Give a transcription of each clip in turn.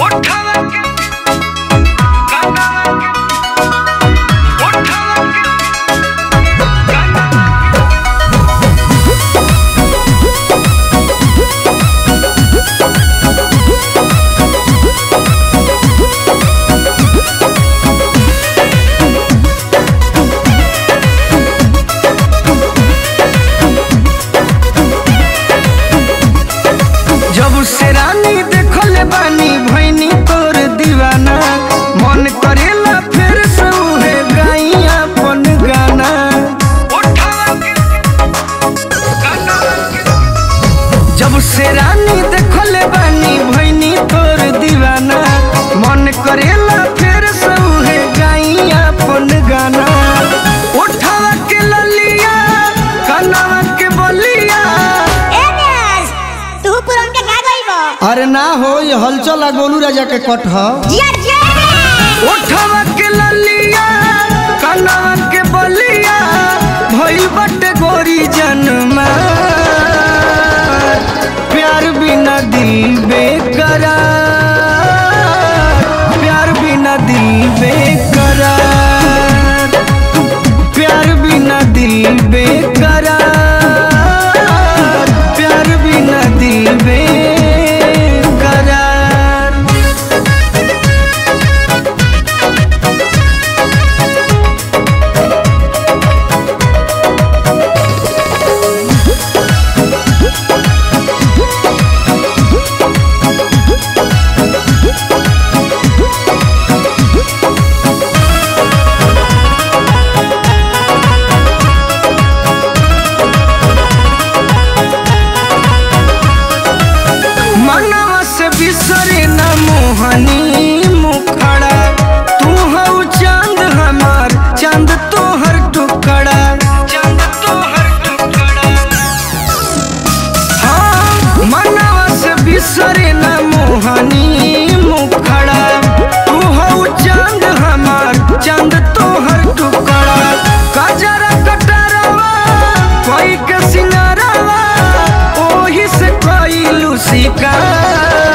जब से रानी देखले बानी भैनी तोर दीवाना मन करेला फिर से उहे गाई अपन गाना जब से रानी देखले बानी भैनी तोर दीवाना मन करेला फिर से उहे गाई अपन गाना उठावा के ललिया कनावा के बलिया ए बेस तू पुरन के का गइबो अरे ना हो ये हलचल आ गोलू राजा के कट ह जिया जिया उठावा के ललिया कनावा के बलिया भइल बटे गोरी जन्मा प्यार बिना दिल बेकरार प्यार बिना दिल बेकरार प्यार बिना दिल बेकरार प्यार बिना दिल बेकरार मनवा से बिसरे न मोहनी मुखड़ा तू हऊ चांद हमार चांद तोहर टुकड़ा चांद तोहर टुकड़ा हाँ मनवा से बिसरे न मोहनी मुखड़ा तू हऊ चांद हमार चांद तोहर टुकड़ा कजरा कटरवा कोई के सिंगारवा ओही से कइलू शिकार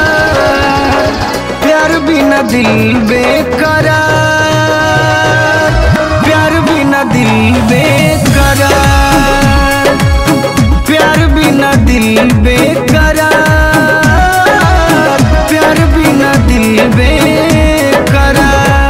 प्यार बिना दिल बेकरार प्यार बिना दिल बेकरार प्यार बिना दिल बेकरार प्यार बिना दिल बेकरार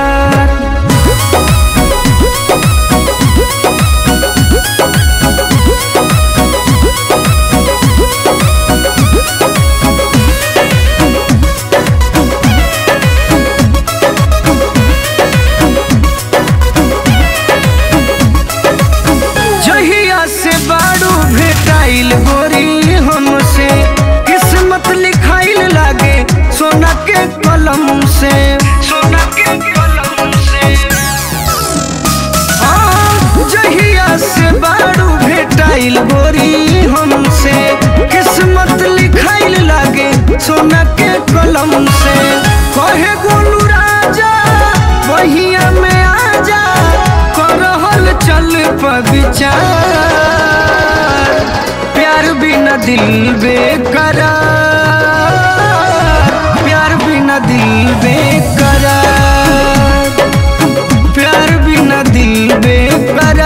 जहिया से बाड़ू भेटाइल गोरी हमसे किस्मत लिखाइल लागे सोना के कलम से सोना के कलम से हाँ, जहिया से बाड़ू भेटाइल गोरी हमसे किस्मत लिखाइल लागे सोना के कलम से कहे गोलू राजा बहिया में आजा करहल चल विचार प्यार बिना दिल बेकरार प्यार बिना दिल बेकरार प्यार बिना दिल बेकरार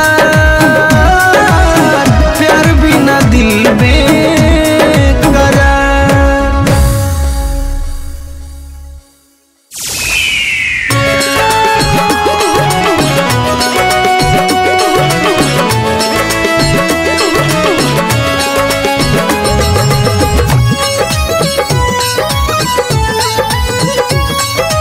प्यार बिना दिल बेकरार ए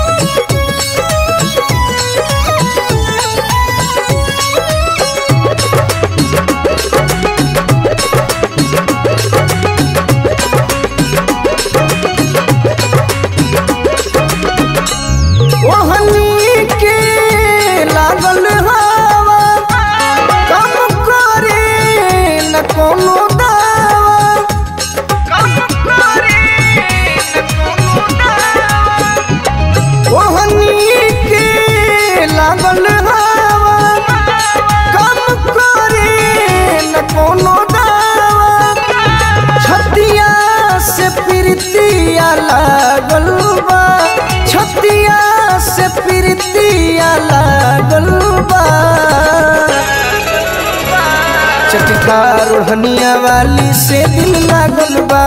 छतिया से प्रीतिया लागल बा चटकार ओढ़निया वाली से दिल लागल बा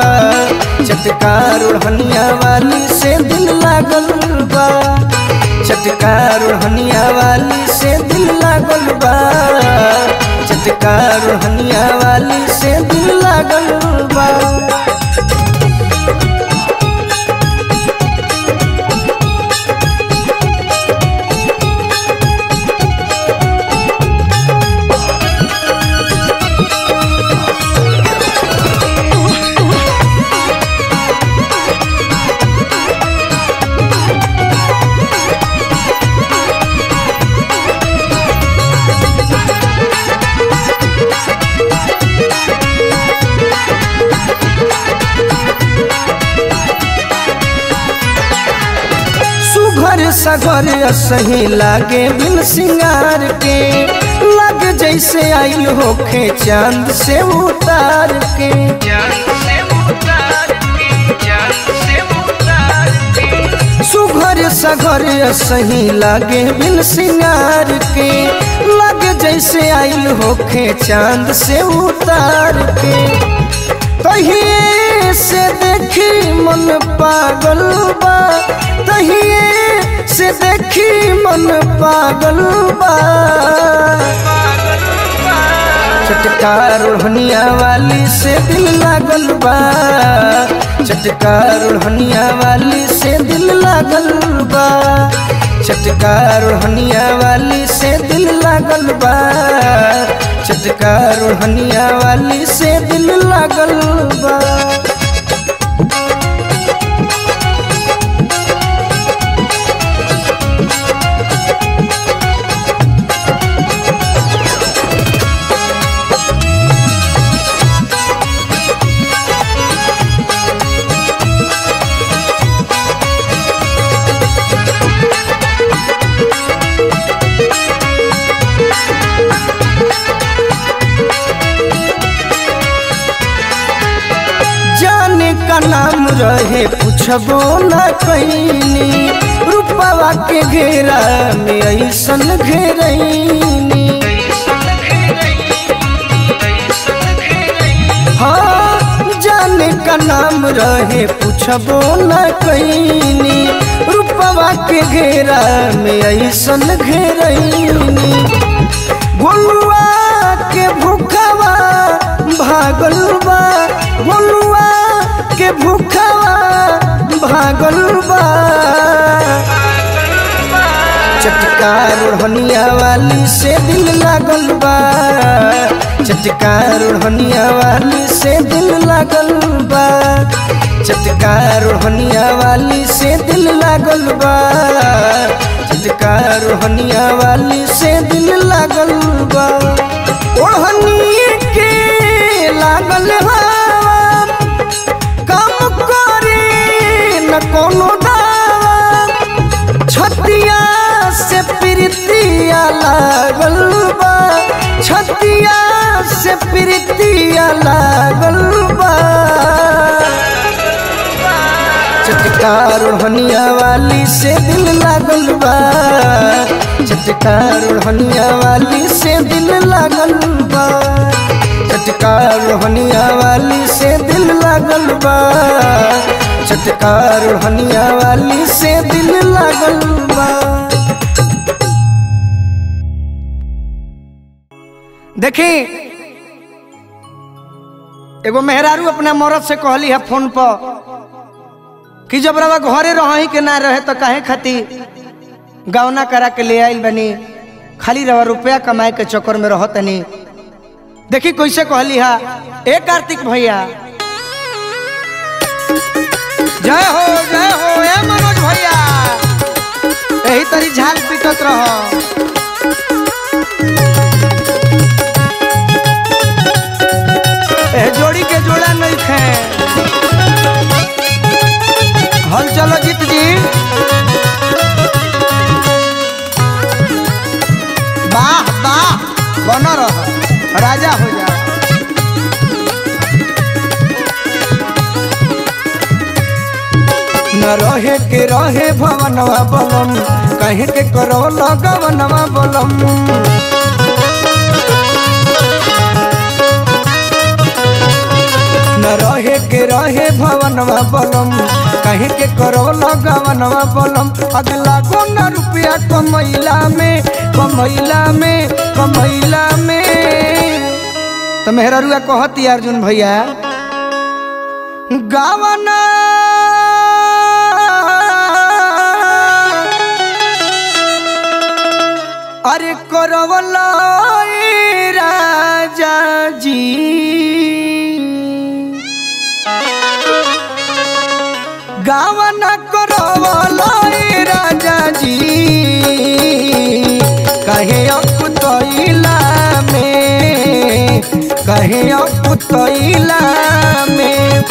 चटकार ओढ़निया वाली से दिल लागल बा चटकार ओढ़निया वाली से दिल लागल बा चटकार ओढ़निया वाली से दिल लागल बा सुघर सगर सही लागे बिन सिंगार के लग जैसे आई होखे चांद से उतार के सुघर सगर सही लागे बिन सिंगार के लग जैसे आई होखे चांद से उतार के तहिए से देखी मन पागल बा तहिए से देखी मन पागल बा चटकार ओढ़निया वाली से दिल लागल बा चटकार ओढ़निया वाली से दिल लागल बा चटकार ओढ़निया वाली से दिल लागल बा चटकार ओढ़निया वाली से दिल लागल बा जाने का नाम रहे पूछबो न कैनी रूपवा के घेरा में ऐसन घेरैनी हाँ जाने का नाम रहे पूछबो न कैनी रूपवा के घेरा में ऐसन घेरैनी गोलुआ के भूखवा भागल बा गोलुआ के भूखवा भागल बा चटकार ओढ़निया वाली से दिल लागल बा चटकार ओढ़निया वाली से दिल लागल बा चटकार ओढ़निया वाली से दिल लागल बा चटकार ओढ़निया वाली से दिल लागल बा ओढ़नी के लागल हवा काम करे न कोनो दावा छतिया से प्रीतिया लागल बा छतिया से प्रीतिया लागल बा चटकार ओढ़निया वाली से दिल लागल बा चटकार ओढ़निया वाली से दिल लागल बा चटकार ओढ़निया वाली से दिल लागल बा चटकार ओढ़निया वाली से दिल लागल बा देखी एगो मेहरारू अपना मरद से कहली है फोन पर कि जब रवा घरे रही के ना रहे तो काहे खाती गौना करा के ले आइल बनी खाली रवा रुपया कमाए के चक्कर में रह तनी देखी कैसे कहली हा ए कार्तिक भैया जय हो जय हो ए मनोज भैया यही तरी झाल पीटत रह ए जोड़ी के जोड़ा नहीं खे हल चलो जीत जी वाह वाह बन रह राजा हो जा न रहे के रहे भवनवा बलम कहे के करो लगवनवा बलम न रहे के रहे भवनवा बलम कहे के करो लगवनवा बलम अगला को न रुपया कमैला में कमैला में कमैला में तो मेहरुआ कहती अर्जुन भैया गावना अरे करवला ए राजा जी गावना करवला ए राजा जी कहे अकुतैला में कहे अकुतैला में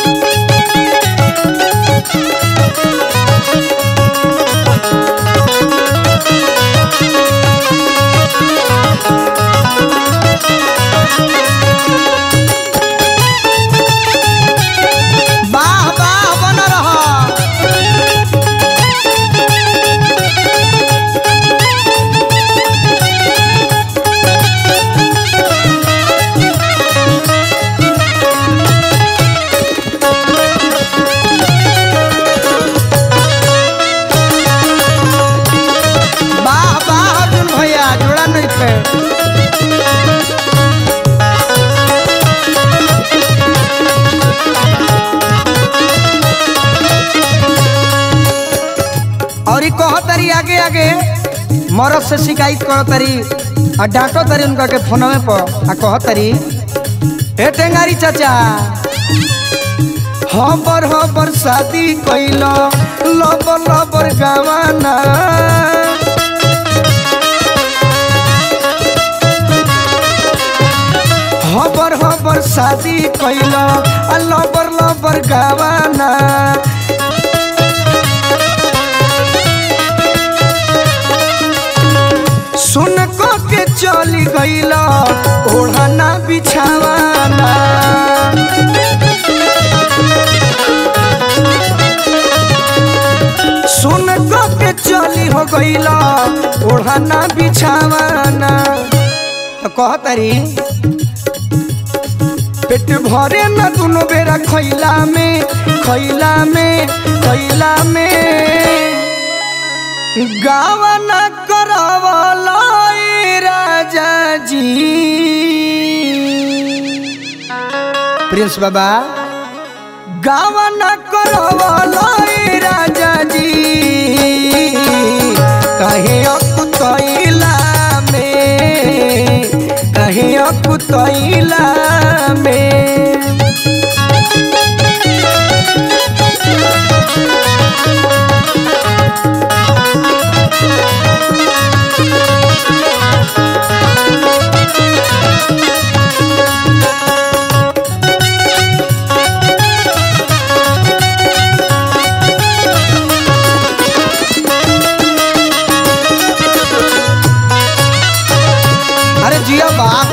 वाह वाह बन रहा वाह वाह अर्जुन भैया जोड़ा नहीं थे और ई कह तरी आगे आगे मरद से शिकायत कर तरी आ डांटो तरी उनका के फोनवे पर आ कह तरी ए टेंगारी चाचा हबर हबर शादी कैल लबर लबर गवाना हबर हबर शादी कैल आ लबर लबर गवाना सुन को के चली गईला ओढ़ना बिछावाना सुन को के चली हो गईला ओढ़ना बिछावाना तो कह तारी पेट भरे न दुनो बेरा खैला में खैला में खैला में गावन करवला ए राजा जी प्रिंस बाबा गावन करवला ए राजा जी कहे अकुतैला में कहे अकुतैला में अरे जिया बाप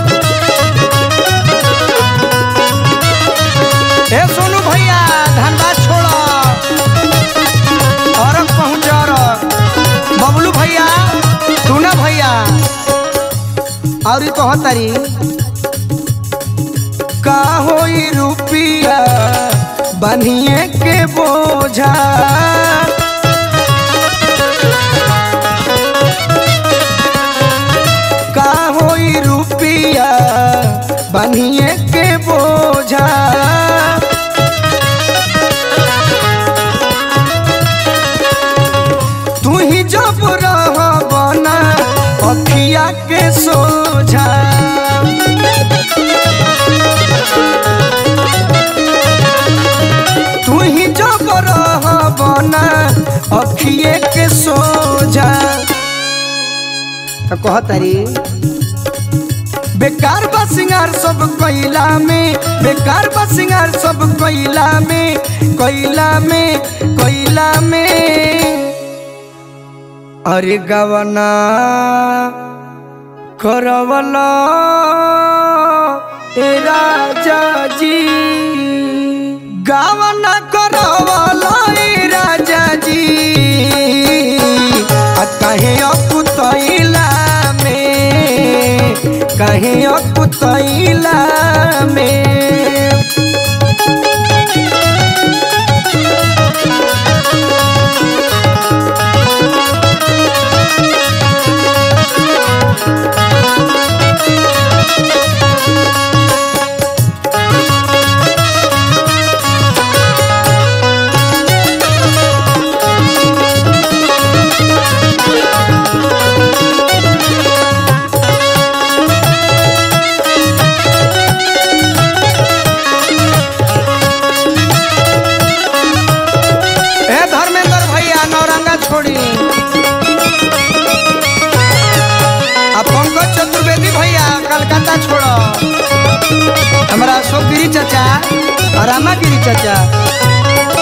ए सोनू भैया धनबाद छोड़ो और पहुंच बबलू भैया टूना भैया और कह तारी का होई रुपिया बनिए के बोझा का होई रुपिया बनिए के बोझा तू ही जब रह बना अखिया के सोझा तू ही जब रह बना अखिए के सोझा तो कह तारी बेकार बा सिंगार सब कोयला में बेकार बा सिंगार सब कोयला में कोयला में कोयला में अरे गवना करवला ए राजा जी गवना कर करवलाई राजा जी आ कहे अकुतैला में कहे अकुतैला में ए धर्मेंद्र भैया नौरंगा छोड़ी आ पंकज चतुर्वेदी भैया कलकत्ता छोड़ो हमारा अशोक गिरी चाचा और रामा गिरी चाचा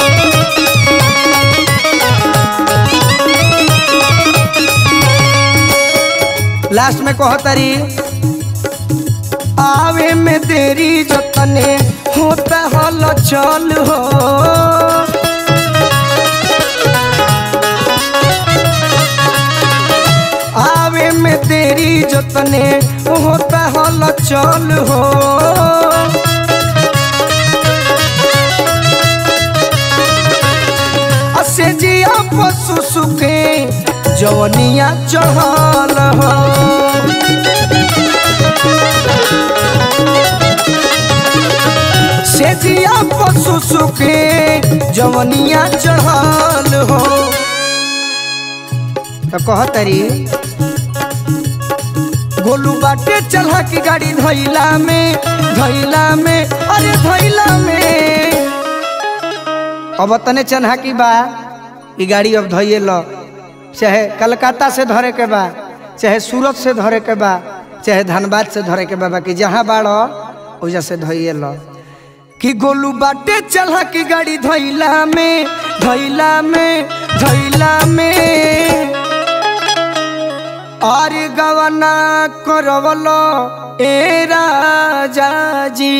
लास्ट में कहो तारी आवे में देरी जतने होता हल चल हो आवे में तेरी जतने होता हल चल हो असे जिया पशु सुखे जवनिया चढ़ल हो से जिया पशु सुखे जवनिया चढ़ल हो तो कहतरी गोलू बाटे चला की गाड़ी धैला में धैला में अरे धैला में अब तने चन्हा की बा ई गाड़ी अब धैये लो चाहे कलकत्ता से धरे के बा चाहे सूरत से धरे के बा चाहे धनबाद से धरे के बा बाकी जहाँ बाड़ो ओजा से धैये लो कि गोलू बाटे चला की गाड़ी धैला में धैला में धैला में और गवना करवलो ए राजा जी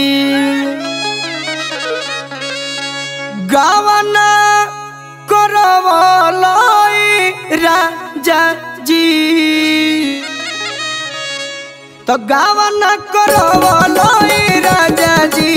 गवना करवलो ए राजा जी तो गवना करवलो ए राजा जी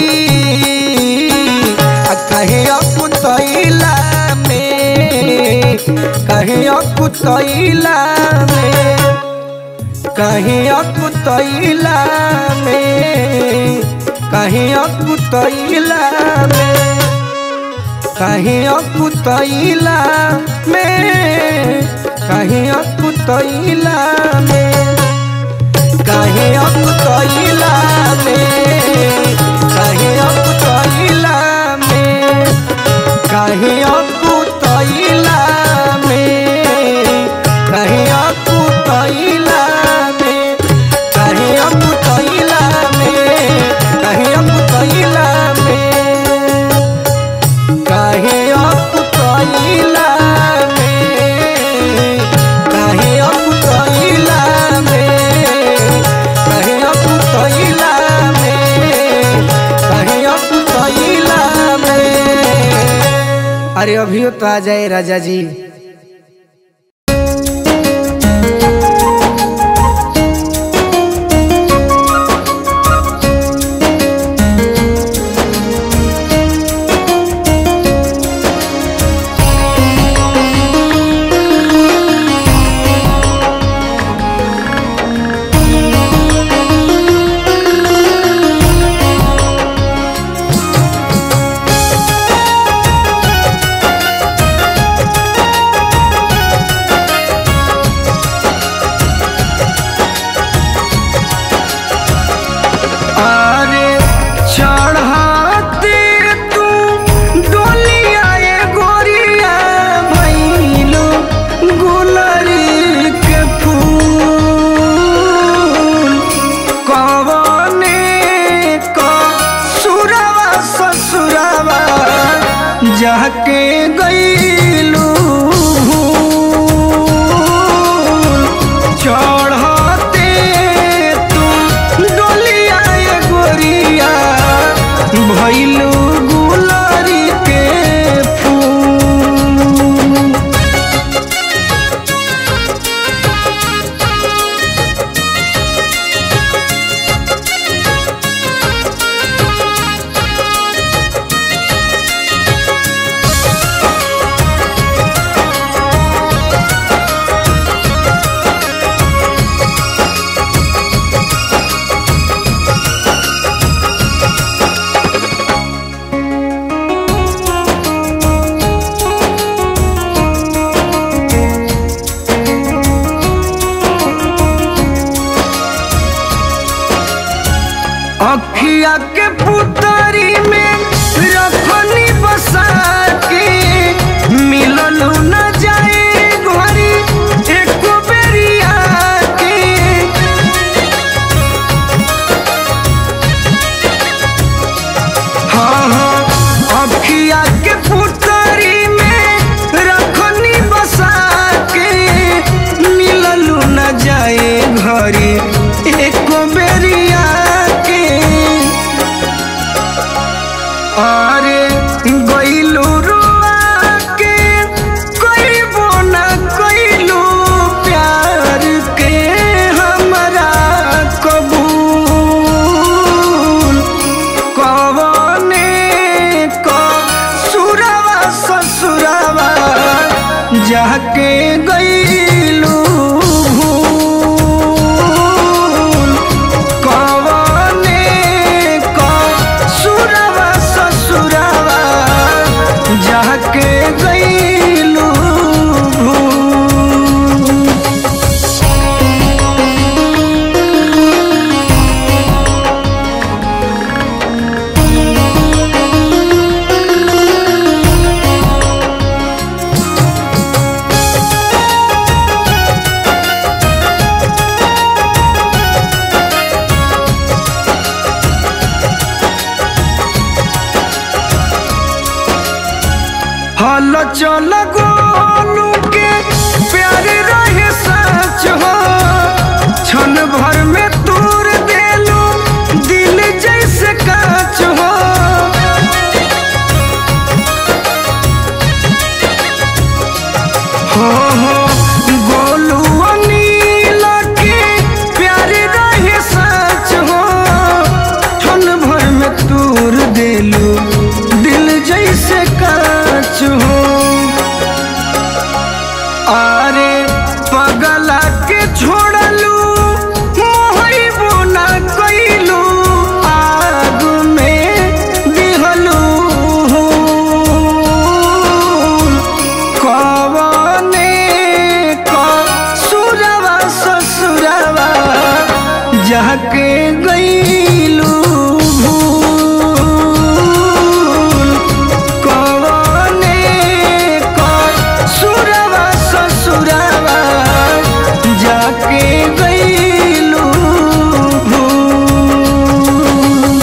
आ कहे अकुतैला में कहे अकुतैला में कहीं अकुतैला में कहीं अकुतैला में कहीं अकुतैला में कहीं अकुतैला में कहीं अकुतैला में कहीं अकुतैला में कहीं अकुतैला में कहीं अकुतैला में कहीं अकुतैला में कहीं अकुतैला में कहीं अकुतैला में कहीं अकुतैला में कहीं अकुतैला में कहीं अकुतैला में अरे अभी तो आ जाए राजा जी अखिया के पुतरी में रखनी बसा के मिललू न जाए घरी एक बेरिया के हाँ हाँ अखिया के पुतरी में रखनी बसा के मिललू न जाए घरी एक बेरिया के अरे गइलू रुआ के कइबो न कइलू प्यार के हमरा कबूल कवने क सुरवा ससुरवा जाके गइलू भूल कवने क सुरवा ससुरवा जाके गइलू भूल हल चल गोलू के प्यार रहे सच हो क्षण भर में तोड़ देलू दिल जैसे काच हो हो हो गोलू अनिल के प्यार रहे सच हो क्षण भर में तोड़ देलू दिल जैसे काच हो अरे पगला के छोड़लू मोहबो ना कइलू आग में दिहलू कवने क सुरवा ससुरवा जाके गइलू भूल कवने क सुरवा ससुरवा जाके गइलू भूल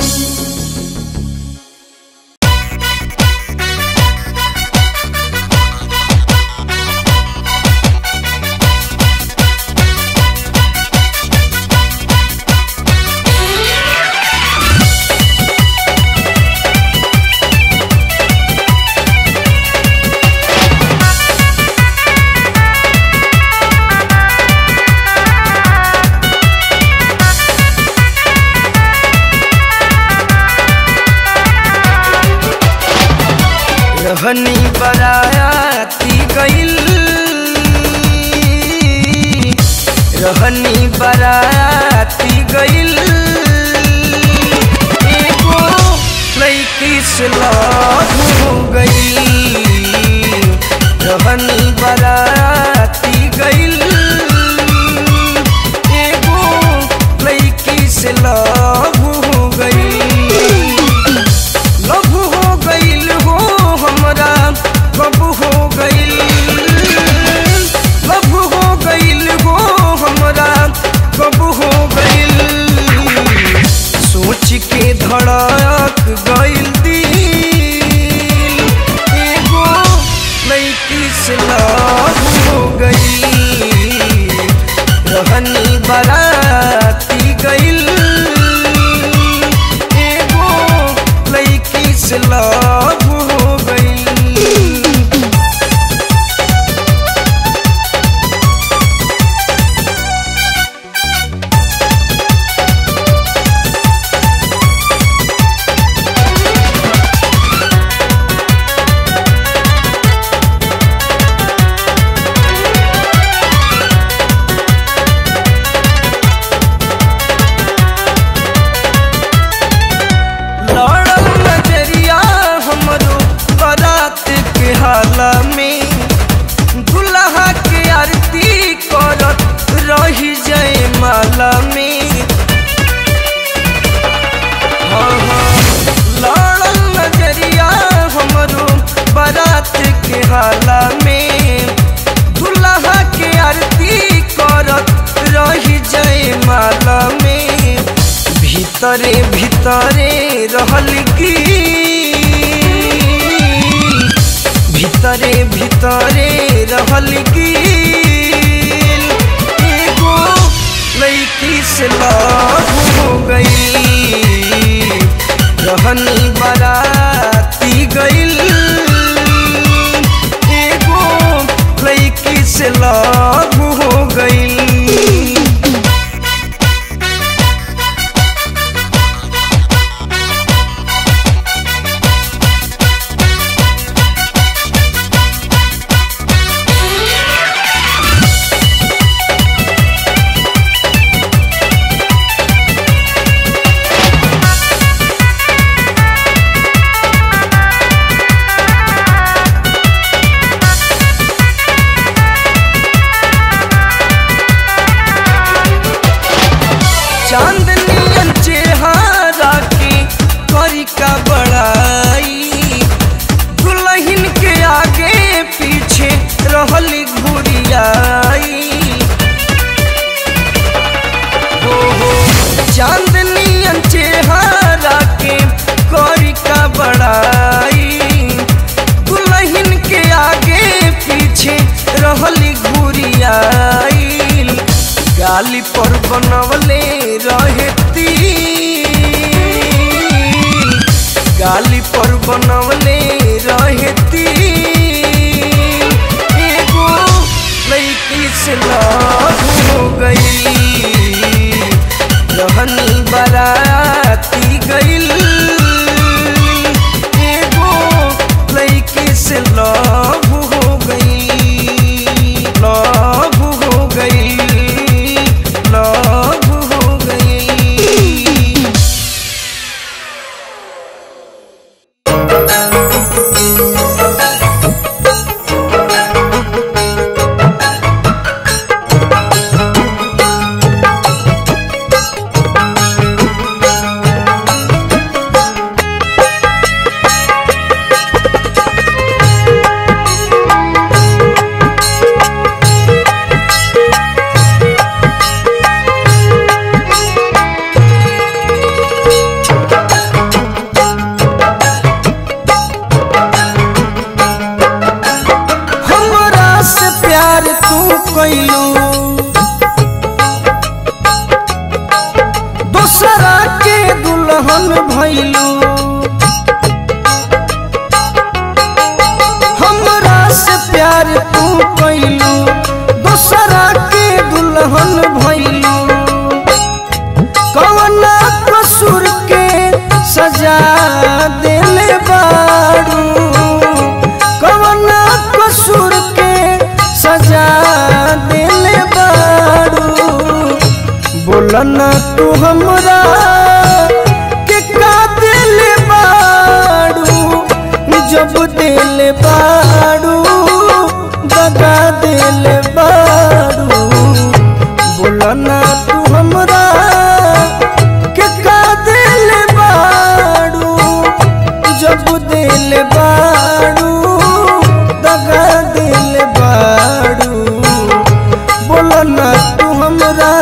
रहनी बराती गइल रहनी बराती गइल एगो लड़की से लव हो गइल रहनी बराती गइल एगो लड़की से लव हो गइल लव हो गइल हो हमरा कब हो गइल लव हो गइल हो हमरा कब हो गइल सोच के धड़क गइल दिल एगो लड़की से लव हो गइल रहनी बराती गइल एगो लड़की से लव हो गइल लड़ल नजरिया हम भीतरे भीतरे रहल की भीतरे भीतरे रहल की एगो लड़की से लव हो गई रहनी बराती गईल एगो लड़की से लव हो गईल चांदनियन चेहरा के करी का बड़ाई दुल्हन के आगे पीछे रहल घुरियाई हो हो चांदनियन चेहरा के करी का बड़ाई दुल्हन के आगे पीछे रहल घुरियाई गाली पर बनवले रहती गाली पर बनवले रहती एगो लड़की से लव हो गई रहनी बराती गईल एगो लड़की से लव हो गई लव हो गई लव हो गई हमरा से प्यार तू कैलू दूसरा के दुल्हन भैलू हमरा से प्यार तू कैलू दूसरा के दुल्हन भैलू कवना कसूर के सजा देले बारू कवना कसूर के सजा देले बारू बोलना तू हमरा के का देले बारू जब देले बारू दगा देले बारू बोलना तू हमरा के का देले बारू जब देले बारू दगा देले बारू बोलना तू हमरा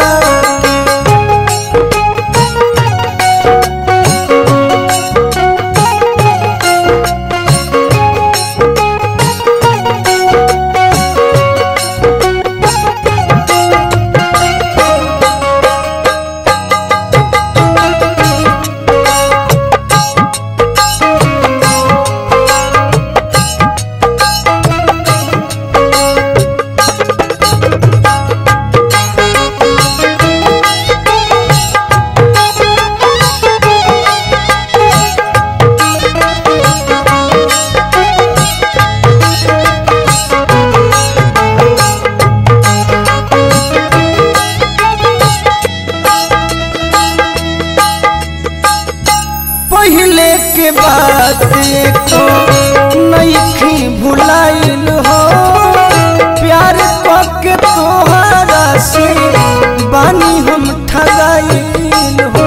पहले के बात को नईखी भुलाइल हो प्यार के तोहरा से बानी हम ठगाइल हो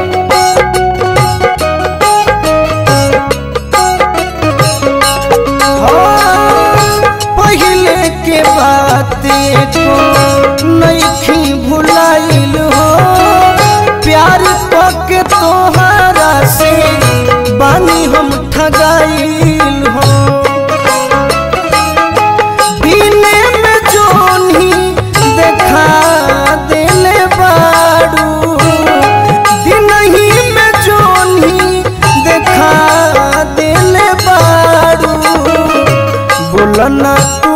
हाँ, पहले के बात को नईखी भुलाइल हो प्यार के तो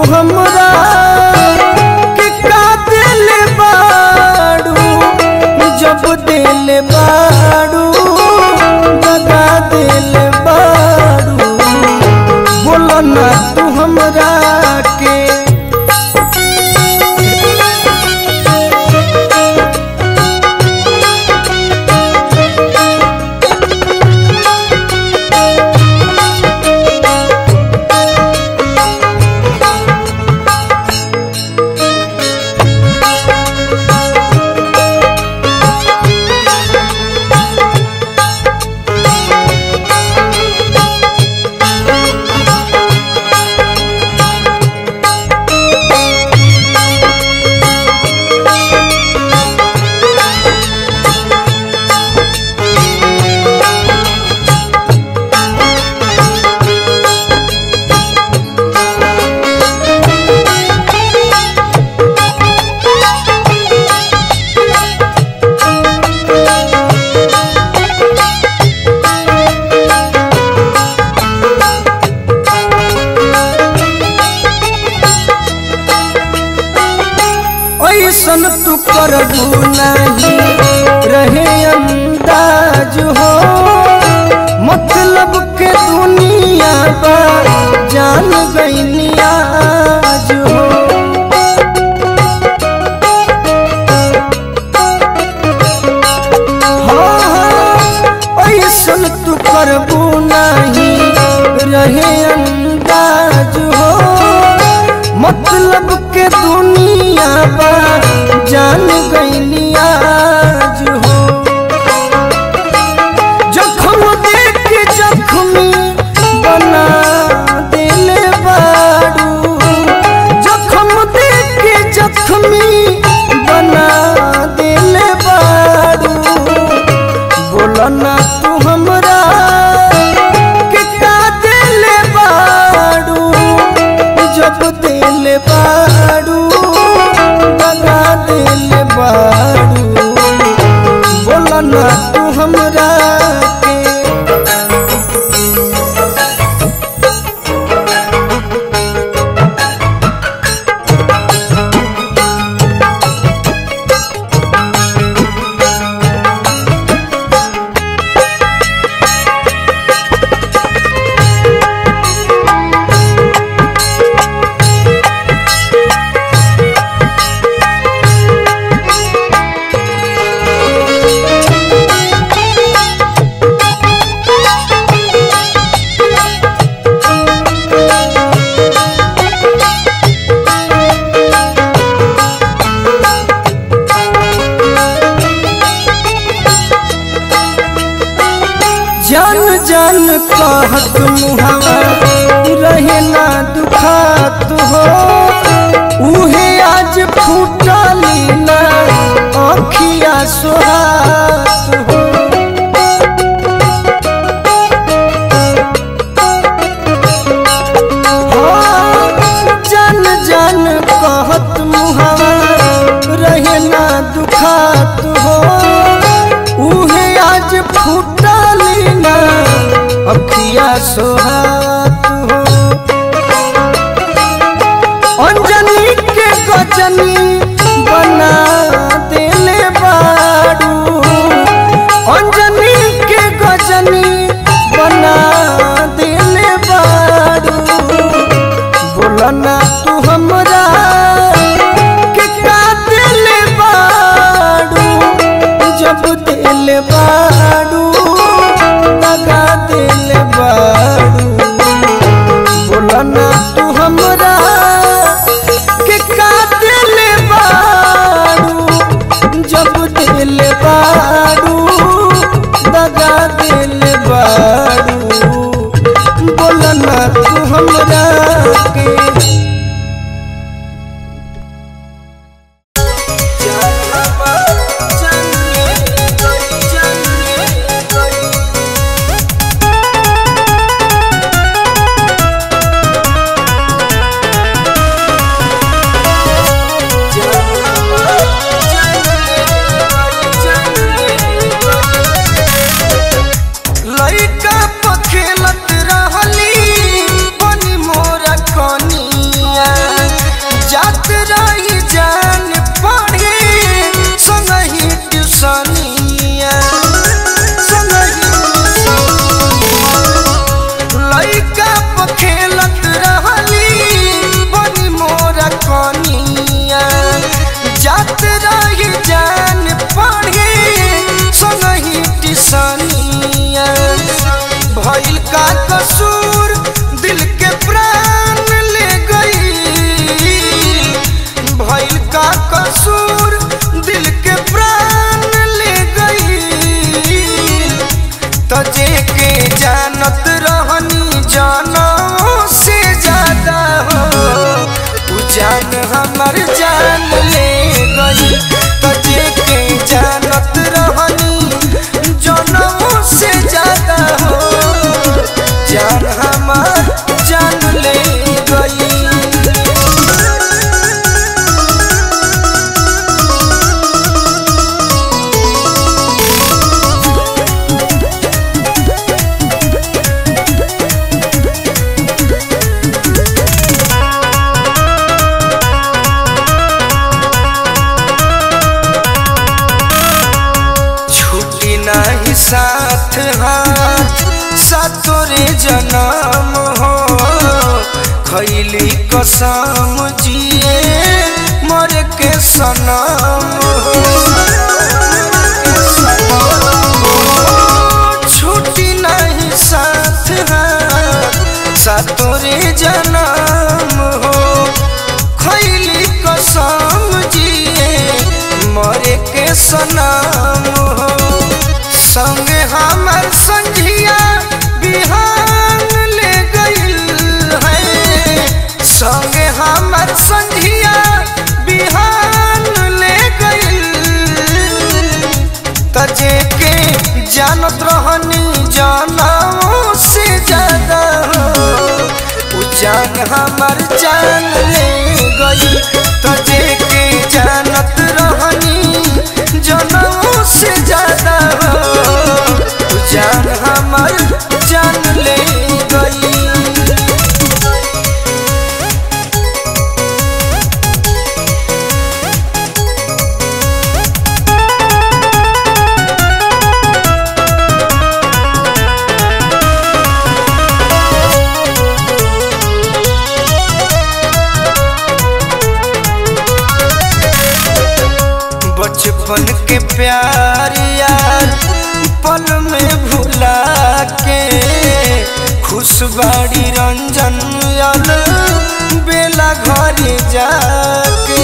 हमरा के का दिल बाड़ू जब दिल बाड़ू दगा दिल बाड़ू बोलो ना तू हमरा के ऐसन तू करबू नहीं रहे अंदाज हो मतलब के दुनिया बा जान गई आज हो हाँ, हाँ, ऐसन तू करबू नहीं रहे अंदाज हो मतलब के दुनिया बा जान गई आज हो जखम देख के जख्मी बना दिल बाड़ू जखम देख के जख्मी बना दिल बाड़ू बोला ना तू हमरा के का दिल बाड़ू जब दिल बाड़ू बना दिल बाड़ू बोला ना तू हमरा के जान जान कहत मुहावा रहे ना दुखात हो उहे आज फूटली ना अखिया सोहात हो हाँ, जान जान कहत मुहावा रहे ना दुखात हो उहे आज फूटली ना अखिया सोहात हो अंजनी के गजनी बना दिले बाड़ू अंजनी के गजनी बना दिले बाड़ू बोला ना तू हमरा के का दिल बाड़ू जब दिल बाड़ू दगा दिल बाड़ू बोला ना तू हमरा के का दिल बाड़ू जब दिल बाड़ू दगा दिल बाड़ू बोला ना तू हमरा के जान हमर जान ले गई तजे के जानत रहनी जनमों से ज्यादा हो जान हमर जान ले गई छुट्टी नहीं साथ हाथ सतोरे जन्म हो खैली कसम जिए मर के सनम हो छुट्टी नहीं साथ हाथ सतोरे जन्म हो खैली कसम जिए मरे के सनम हो संग हमर संझिया बिहान ले गइल है संग हमर संझिया बिहान ले गइल तजे के जानत रहनी जानों से ज्यादा हो उ जान हमर जान ले गई तजे के जानत रहनी जनों से ज्यादा हो उ जान हमर जान ले गई बचपन के प्यार यार पल में भुला के खुशबाड़ी रंजन यल बेला घर जाके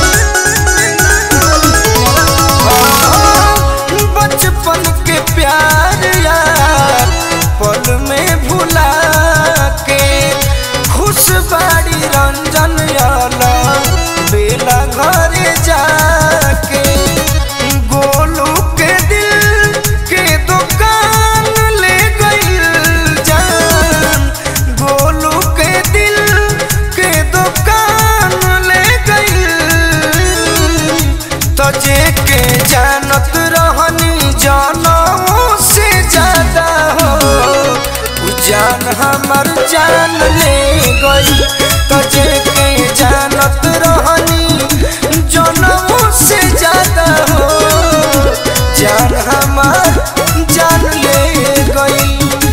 बचपन के प्यार यार पल में भुला के खुशबाड़ी रंजन यल बेला घर जाके गोलू के दिल के दुकान ले गई जान गोलू के दिल के दुकान ले गई तजे के जानत रहनी जानों से ज्यादा हो उ जान हमर जान ले गई तजे के जानत रहनी जनों से ज्यादा हो जान हमर जान ले गई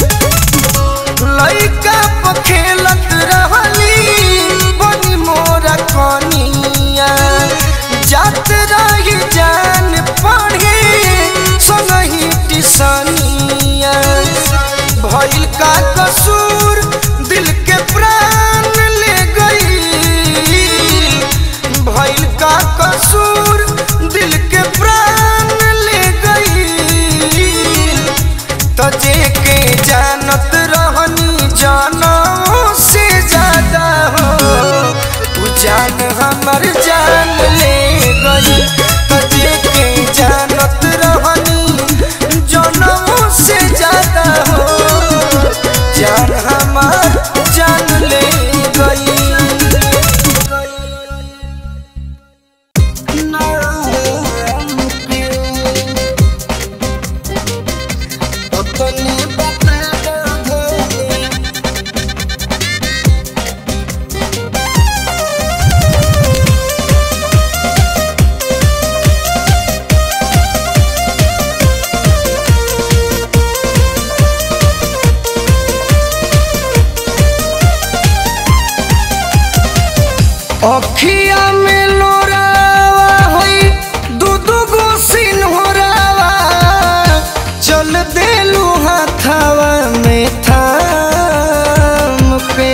लइका प खेलत रहली बनी मोरा कनिया जात रही जान पढ़े संगही टिसनिया भइल का कसूर दिल के प्राण ले गई भइल का कसूर दिल के प्राण ले गई तजे के जानत रहनी जानों से ज्यादा हो उ जान हमर जान ले गई तजे के जानत रहनी जानों से ज्यादा हो जान हमर जान ले गई अपनी बता दो अखिया में लोरावा होई दू दू गो सिन्होरावा चल देलू हाथावा में थाम पे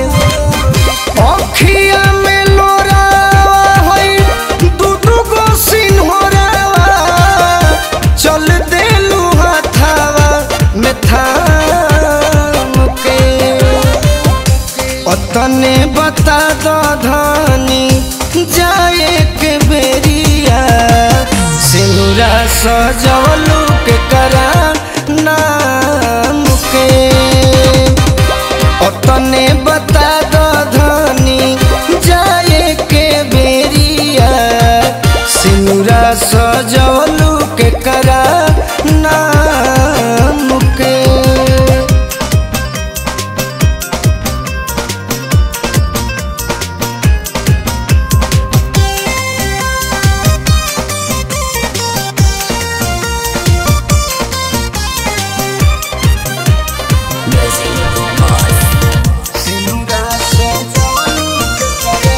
अखिया में लोरावा होई दू दू गो सिन्होरावा चल देलू हाथावा में थाम के अतने बता दो धनी सजवलू के करा नाम के अतने बता दो धनी जाए के बेरिया सिनुरा सजवलू के करा नाम के सिनुरा सजवलू के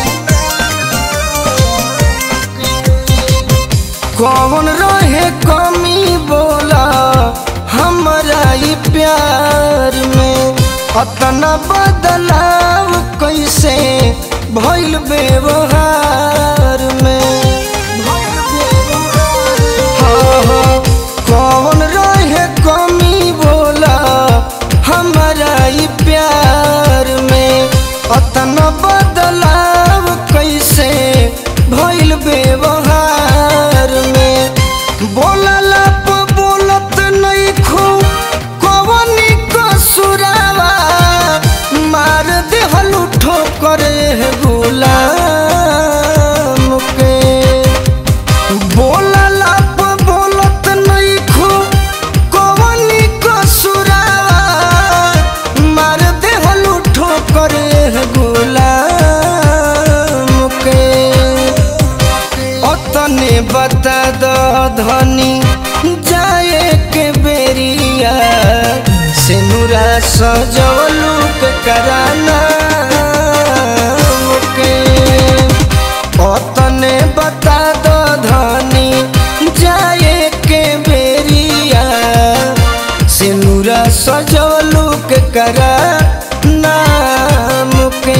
कौन रहे कमी बोला हमरा ई प्यार में अतना बदलाव कैसे भइल व्यवहार में हाँ, हाँ, कौन रहे कमी बोला हमरा ई प्यार में अतना बदलाव कैसे भइल व्यवहार में बोलला प बोलत नहीं खो कवनी कसुरावा मार देहलू ठोकर गुलाम के बोलला प बोलत नहीं खो कवनी कसुरावा मार देहलू ठोकर गुलाम के अतने बता दो धनी जाए के बेरिया सिनुरा सजवलू के कराना के अतने बता दो धनी जाए के बेरिया सिनुरा सजवलू के करा नाम के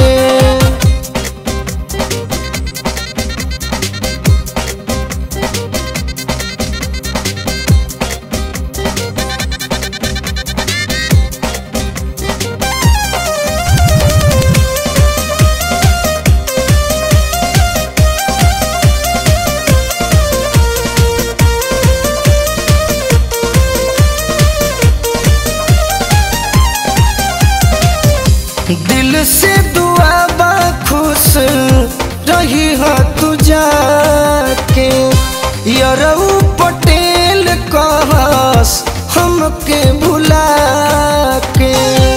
दिल से दुआ बा खुश रही हो तू जाके यरऊ पटेल कहस हमके भुला के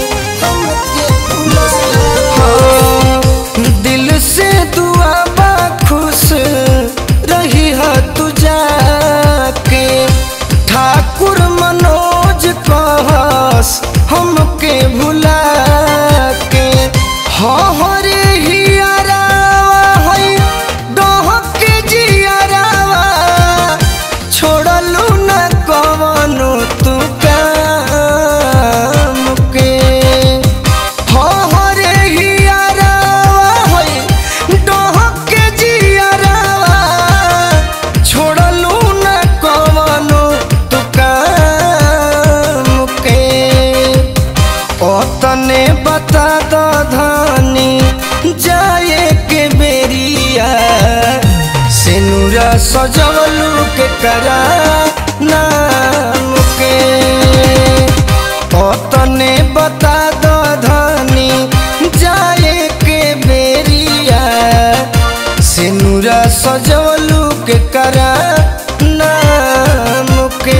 हाँ, दिल से दुआ बा खुश रही हो तू जाके ठाकुर मनोज कहस हमके भुला के हरे हियरावा है डहके जियरावा छोड़लू न कवनो तू काम के हरे हियरावा है डहके जियरावा छोड़लू न कवनो तू काम के ओतने बता दो धनी जाए के बेरिया सिनुरा सजवलू के करा नाम के ओतने बता दो धनी जाए के बेरिया सिनुरा सजवलू के करा नाम के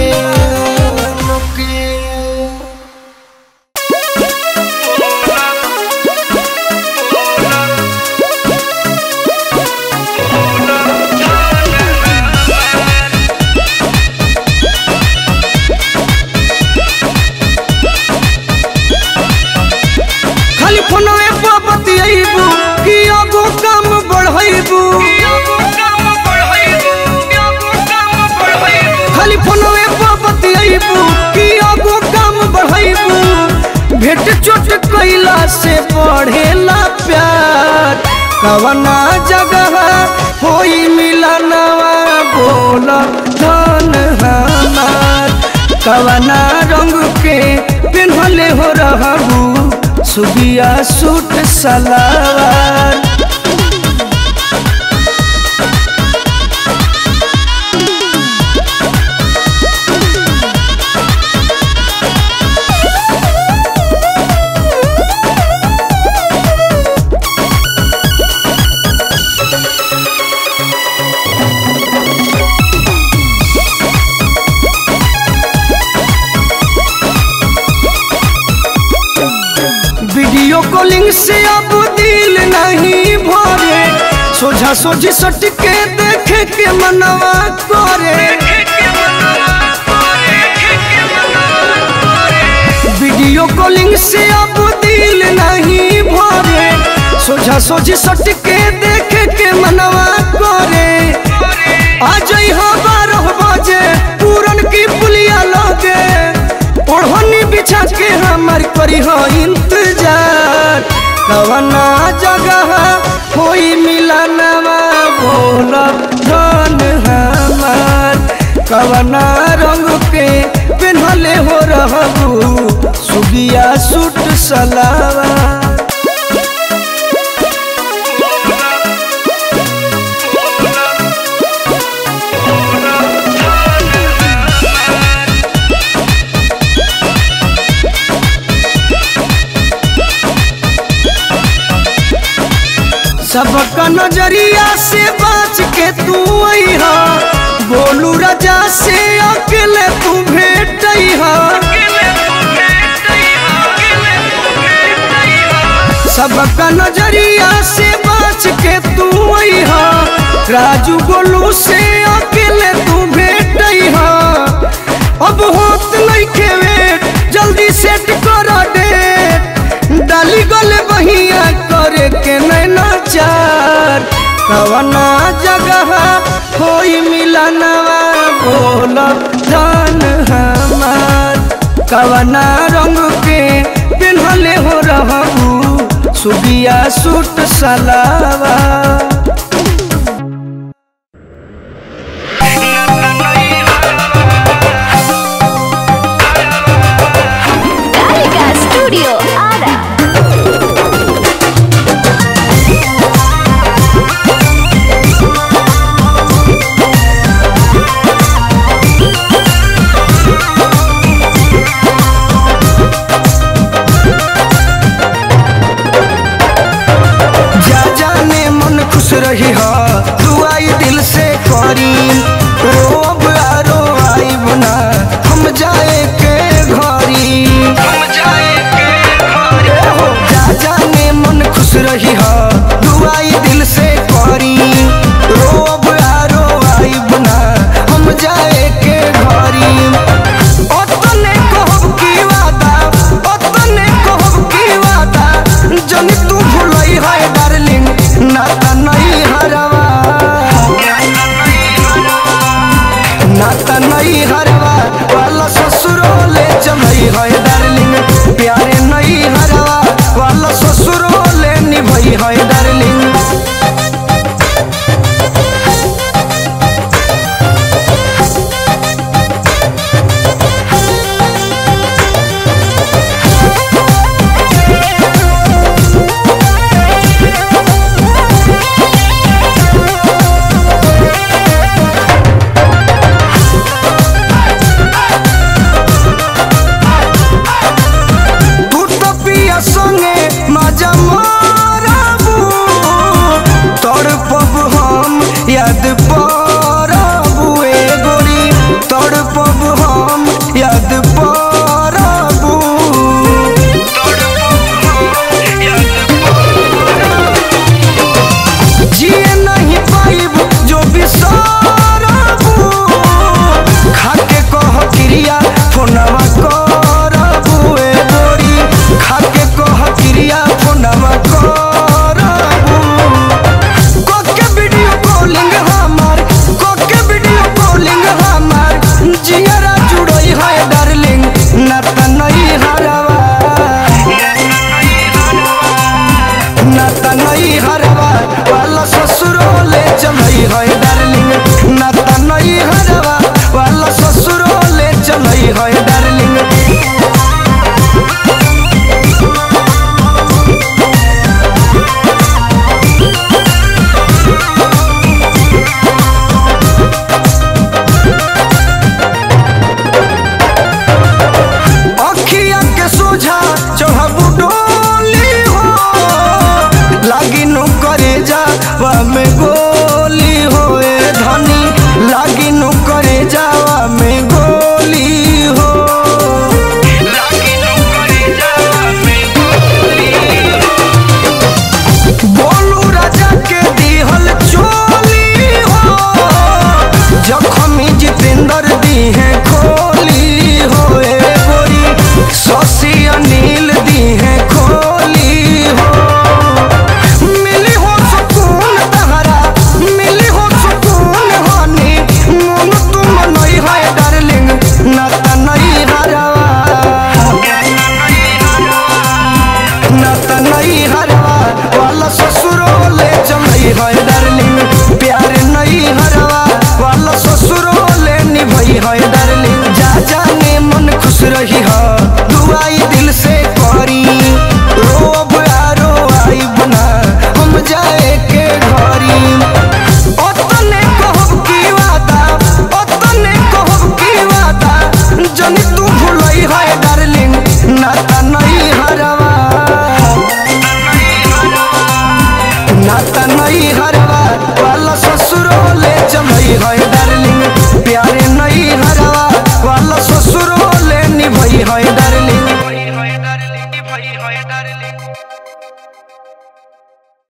खाली फोनवे पर बतियाइबू कि आगो काम बढ़ाइबू खाली फोनवे पर बतियाइबू कि आगो काम बढ़ाइबू भेट चोट कैला से बढ़ेला प्यार कवना जगह होई मिलनवा बोल धन हमार कवना रंग के पिन्हले हो रहबू सुबिया सूट सलावार सोझा सोझी सट के देखे के मनवा करे वीडियो कॉलिंग से अब दिल नहीं भरे सोझा सोझी सट के देखे के मनवा करे आ जाई हो बारह बजे पूरन की पुलिया लगे ओढ़नी बिछा के हमार करी हो इंतजार कवना जगह होई मिलनवा बोल धन हमार कवना रंग के पेन्हले हो रहबू सुबिया सूट सलावा सबका नजरिया से बच के तू अइहा बोलू राजा से अकेले तू भेटइहा सबका नजरिया से बच के तू अइहा राजू गोलू से अकेले तू भेटइहा अब होत नहीं खेवे जल्दी सेट कर डेट डाली गले बहिया करे के नैना चार कवना जगह होई मिलनवा बोल धन हमार कवना रंग के पिन्हले हो रहबू सुबिया सूट सलावा Gallica Studio Ara. जा जाने मन खुश रही हा दुआई दिल से करी रोब आरो आई बना हम जाए के घरी हम जाए के घरी हो जा जाने मन खुश रही हा दुआई दिल से करी रोब आरो आई बना हम जाए के घरी ओतने कहब की वादा ओतने कहब की वादा जनी तू भूलई है डार्लिंग ना त नहीं हरवा ना त नहीं हरवा वाला ससुरो ले जमई है डार्लिंग प्यारे नहीं हरवा वाला ससुरो ले निभई है डार्लिंग तू तो पिया संगे मजा मारबू रही हो